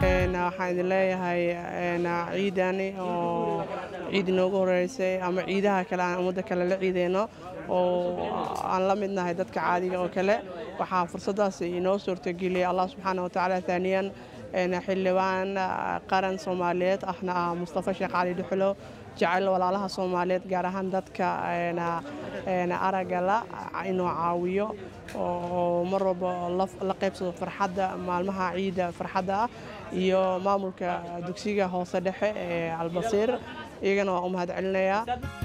waxaan idin leeyahay ciidani oo ciid inoogu horeysay ama ciidaha kale aan ummadda kale la ciideyno oo aan la mid nahay dadka caadiga oo kale waxaa fursaddaas inoo suurtageliyay allah subxaana watacaala taaniyan xildhibaan qaran soomaaliyeed ahna ah mustafa sheekh cali dhuxulo jecel walaalaha soomaaliyeed gaar ahaan dadka aragga la inuu caawiyo oo mar walba la qaybsado farxadda maalmaha ciidda farxadda ah iyo maamulka dugsiga hoose dhexe ee albasiir iyagana waa u mahad celinayaa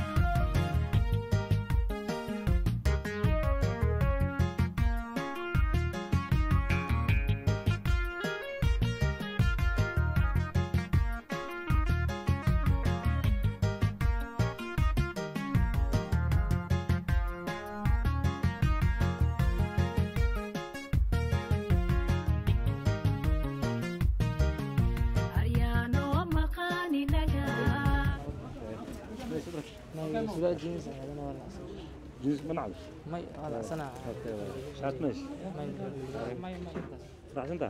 جينز منعل مي هذا سنة شات ماشي مي مي مي راح انت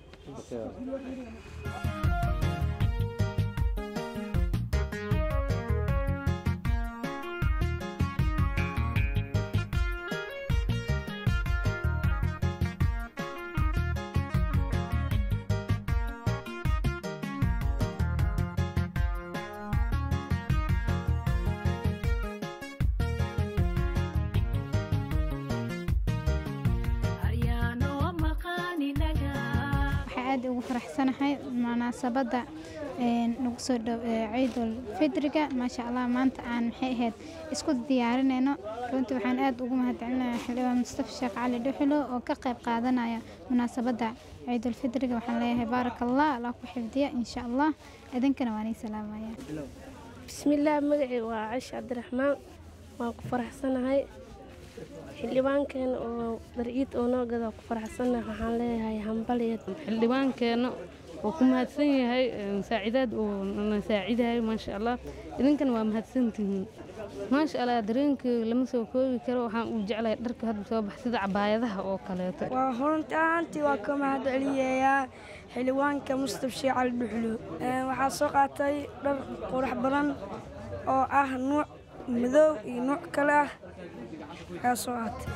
aad ugu faraxsanahay munaasabadda nagu soo dhow ciidul fidriga maasha allah maanta aan maxay ahayd isku diyaarinayno runtii waxaan aad ugu mahadcelinayaa xildhibaan mustafa sheekh cali dhuxulo oo ka qayb qaadanaya munaasabadda ciidul fidriga waxaan leeyahay baaraka allah allah ku xifdiya insha allah idinkana waan ii salaamaya bismillaah magacii waa cashi cabdiraxmaan waan ku faraxsanahay xildhibaankeena oo darciid oo noo gada ku faraxsanahay waxaan leeyahay hambaliya xildhibaankeenna oo ku mahadsan yahay saacidaad uu na saacidayo maasha allah idinkana waa mahadsantihiin maasha allah dareenkii lama soo koobi karo waxaan uu jeclahay dharka hadda soo bax sida cabaayadaha oo kaleeto waa runtii ahaantii waa ka mahad celiyayaa xildhibaanka mustaf sheekh cali dhuxlo waxaa soo qaatay dhar qurux badan oo ah nuuc madow iyo nuuc kale ah ayaa soo qaatay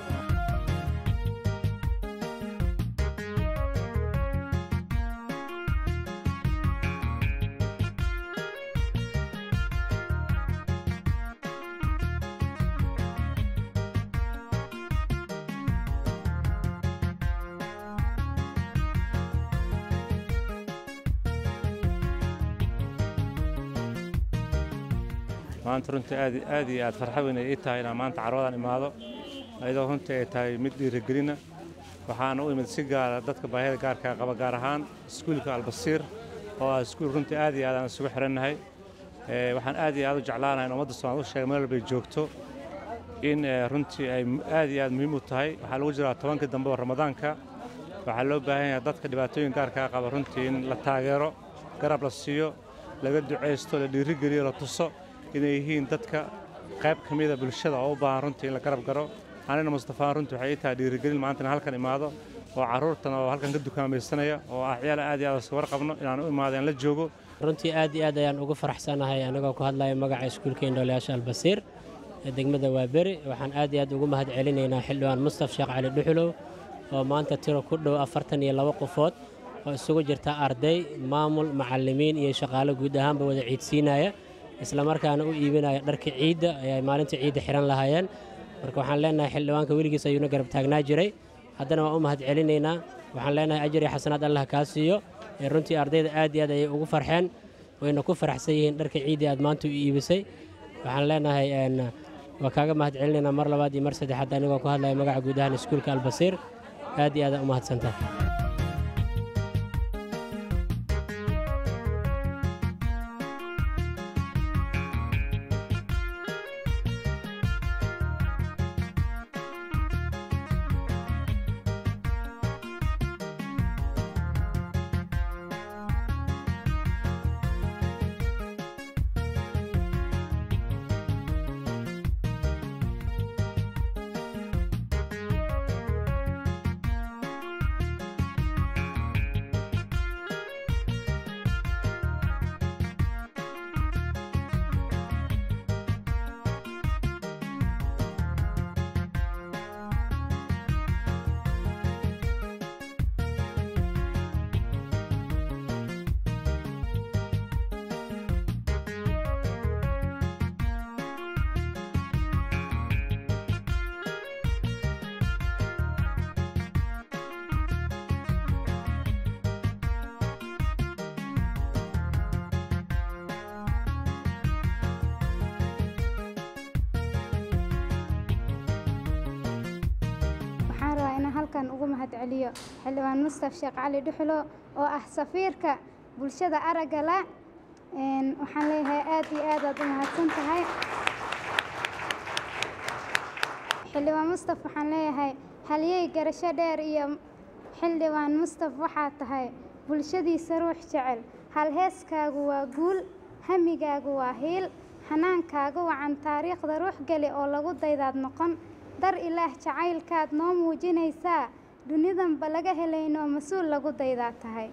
maanta runtii aad aad iyo aad farxad weyn ay ii tahay inaan maanta carwadan imaado ayadoo runtii ay tahay mid dhiirigelina waxaana u imid si gaara dadka baahida gaarkaa qaba gaar ahaan iskuulka albasiir oo ah iskuul runtii aad iyo aad aan isugu xirannahay waxaan aad iyo aad u jeclaanahay in ummadda soomaaliya u sheega meel walbay joogto in runtii ay aad iyo aad muhiim u tahay waxaa lagu jiraa tobankii dambe oo ramadaanka waxaa loo baahan yahay dadka dhibaatooyin gaarkaa qaba runtii in la taageero garab la siiyo laga ducaysto la dhiirigeliyo la tuso inay yihiin dadka qayb ka mida bulshada oo u baahan runtii in la garab garo anina mustafaan runtii waxay ii tahay dhiirigelin maanta in halkan imaado oo carruurtan oo halkan ka dukaamaysanaya oo ah ciyaal aad iyo aad iska warqabno inaan u imaado aan la joogo runtii aad iyo aad ayaan ugu faraxsanahay anagoo ku hadlaya magaca iskuulka indhoolayaasha albasiir ee degmada waaberi waxaan aad iyo aad ugu mahad celinaynaa xildhibaan mustaf sheekh cali dhuxulow oo maanta tiro ku dhow afartan iyo laba qofood oo isugu jirta arday maamul macallimiin iyo shaqaalo guud ahaanba wada ciidsiinaya islamarkaana u iibinaya dharka ciidda ay maalinta ciidda xihan lahaayeen marka waxaan leenahay xildhibaanka weligiis ayuuna garab taagnaa jiray haddana waan u mahad celinaynaa waxaan leenahay ajar iyo xasanaad allah kaa siiyo ee runtii ardayda aad iyo aad ayay ugu farxeen wayna ku faraxsan yihiin dharka ciiddii aad maanta u iibisay waxaan leenahay waa kaaga mahad celinaynaa mar labaad iyo mar saddexaad anigoo ku hadlaya magaca guud ahaan iskuulka albasiir aad iyo aad u mahadsantahay horeeyo xildhibaan mustaf sheekh cali dhuxulo oo ah safiirka bulshada aragga la waxaan leeyahay aad iyo aad aad u mahadsan tahay xildhibaan mustaf waxaan leeyahay halyey garasho dheer iyo xildhibaan mustaf waxaa tahay bulshadiisa ruux jecel halheeskaagu waa guul hamigaagu waa hiil xanaankaagu wacan taariikhda ruux geli oo lagu daydaad noqon dar ilaah jacaylkaad noo muujinaysaa dunidanba laga helayno mas-uul lagu daydaa tahay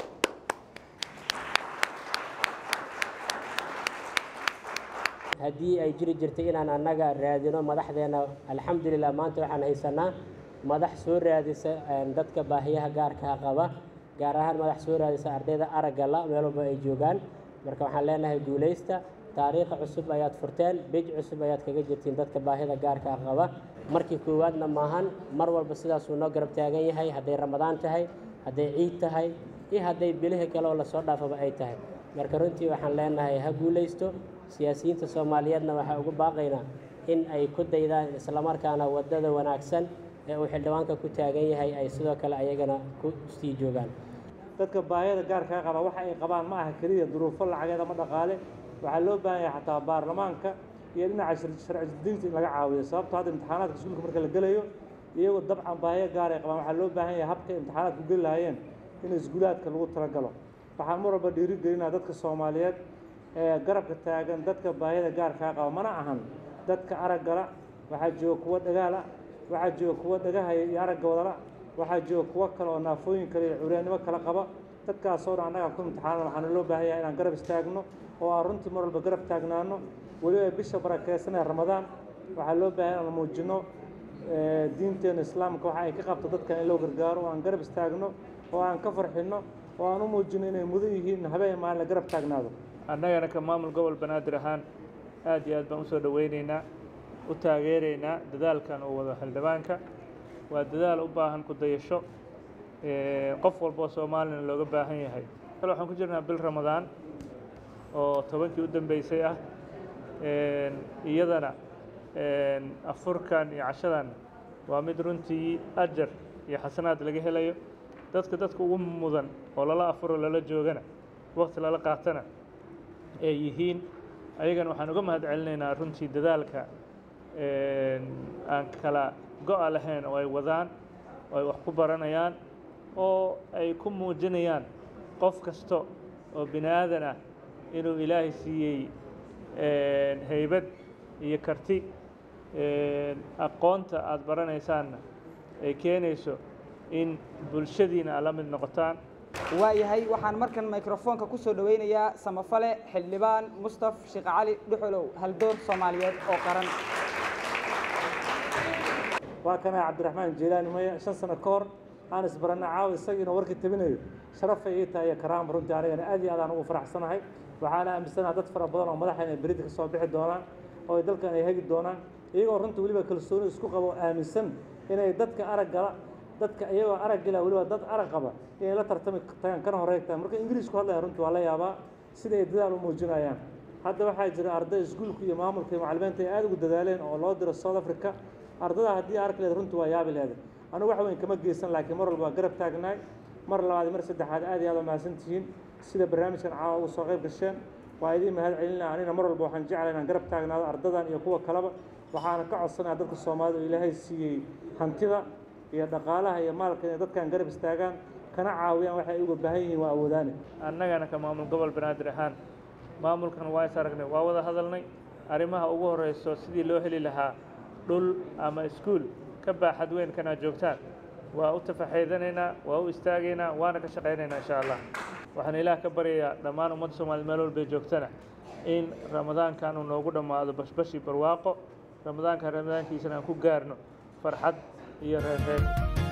haddii ay jiri jirtay inaan annaga raadino madaxdeena alxamdulilah maanta waxaan haysanaa madax soo raadisa dadka baahiyaha gaarkaa qaba gaar ahaan madax soo raadisa ardayda aragga la meel walba ay joogaan marka waxaan leenahay guulaysta taariikha cusub ayaad furteen bej cusub ayaad kaga jirtiin dadka baahida gaarkaa qaba markii koowaadna maahan mar walba sidaasuu noo garab taagan yahay hadday ramadaan tahay hadday ciid tahay iyo hadday bilihii kale oo lasoo dhaafaba ay tahay marka runtii waxaan leenahay ha guulaysto siyaasiyiinta soomaaliyeedna waxaa ugu baaqaynaa in ay ku daydaan islamarkaana waddada wanaagsan ee uu xildhibaanka ku taagan yahay ay sidoo kale ayagana ku sii joogaan dadka baahiyada gaarkaa qaba waxa ay qabaan ma aha keliya duruufo lacageed ama dhaqaale waxaa loo baahan yahay xataa baarlamaanka iyo dhinaca sharci diinta in laga caawiyo sababto hadda imtixaanaadka iskuulka marka la gelayo iyagoo dabcan baahiyo gaar ay qabaan waxaa loo baahan yahay habka imtixaanaadku geli lahaayeen in iskuulaadka lagu talagalo waxaan mar walba dhiirigelinaa dadka soomaaliyeed ee garabka taagan dadka baahiyada gaarkaa qaba mana ahan dadka araggala waxaa jooga kuwa dhagaala waxaa jooga kuwa dhagahaya iyo aragga wadala waxaa jooga kuwo kale oo naafooyin kale iyo curyaannimo kale qaba dadkaasoo dhan annaga ku imtixaanan waxaana loo baahan yahay inaan garab istaagno oo aan runtii mar walba garab taagnaano weliba bisha barakeysanee ramadaan waxaa loo baahan inaan muujino diinteena islaamka waxa ay ka qabto dadkan in loo gargaaro oo aan garab istaagno oo aan ka farxinno oo aan u muujino inay mudan yihiin habeen maalin la garab taagnaado annagana ka maamul gobol banaadir ahaan aad iyo aad baan usoo dhoweyneynaa u taageeraynaa dadaalkan uu wado xildhibaanka waa dadaal u baahan ku dayasho qof walboo soomaalina looga baahan yahay kale waxaan ku jirnaa bil ramadaan oo tobankii u dambeysay ah iyadana afurkan iyo cashadan waa mid runtii ajar iyo xasanaad laga helayo dadka dadka ugu mudan oo lala afuro lala joogana waqti lala qaatana ay yihiin ayagana waxaan uga mahad celinaynaa runtii dadaalka aan kala go-a lahayn oo ay wadaan oo ay wax ku baranayaan oo ay ku muujinayaan qof kasta oo bini aadan ah inuu ilaahay siiyey haybad iyo karti aqoonta aada baranaysaanna ay keenayso in bulshadiina aad la mid noqotaan waayahay waxaan markan mikrofoonka ku soo dhoweynayaa samafale xildhibaan mustaf sheekh cali dhuxulow haldoor soomaaliyeed oo qaran waa kana cabdiraxmaan jeelaani maya shan sano ka hor aan isbarana caawa isagiina warkii tabinayo sharafay ii tahay iyo karaama runtii anigana aad iyo aad aan ugu faraxsanahay waxaana aaminsanaha dad fara badan oo madaxa inay berida ka soo bixi doonaan oo ay dalkan ay hegi doonaan iyagoo runtii weliba kalsooni isku qabo oo aaminsan inay dadka araggala dadka iyagoo araggala weliba dad arag qaba inay la tartami tagaan kana horeegtaan marka ingiriisku hadlaya runtii waa la yaabaa sida ay dadaal u muujinayaan hadda waxaa jira arday iskuulka iyo maamulka iyo macallimiinta ay aad ugu dadaaleen oo loo diro south africa ardada haddii arki leed runtii waa yaabi leeday anigu wax weyn kama geysan laakiin mar walba waa garab taagnaay mar labaad mar saddexaad aad iyo aad waa mahadsan tihiin sida barnaamijkan caawa ugu soo qayb gasheen waa idiin mahad celinaa anina mar walba waxaan jeclay inaan garab taagnaado ardadan iyo kuwa kaleba waxaana ka codsanaya dadka soomaalida oo ilaahay siiyey hantida iyo dhaqaalaha iyo maalka inay dadkan garab istaagaan kana caawiyaan waxay uga baahan yihiin waa awoodaane annagana ka maamul gobol banaadir ahaan maamulkan waa is aragnay waa wada hadalnay arrimaha ugu horeyso sidii loo heli lahaa dhul ama iskuul ka baaxad weyn kanaa joogtaan waa u tafaxeydanaynaa waa u istaagaynaa waana ka shaqaynaynaa insha allah waxaan ilaah ka baryayaa dhammaan ummadda soomaaliyed meel walbay joogtana in ramadaankan uu noogu dhammaado bashbashi barwaaqo ramadaankan ramadaankiisana aan ku gaarno farxad iyo reerreer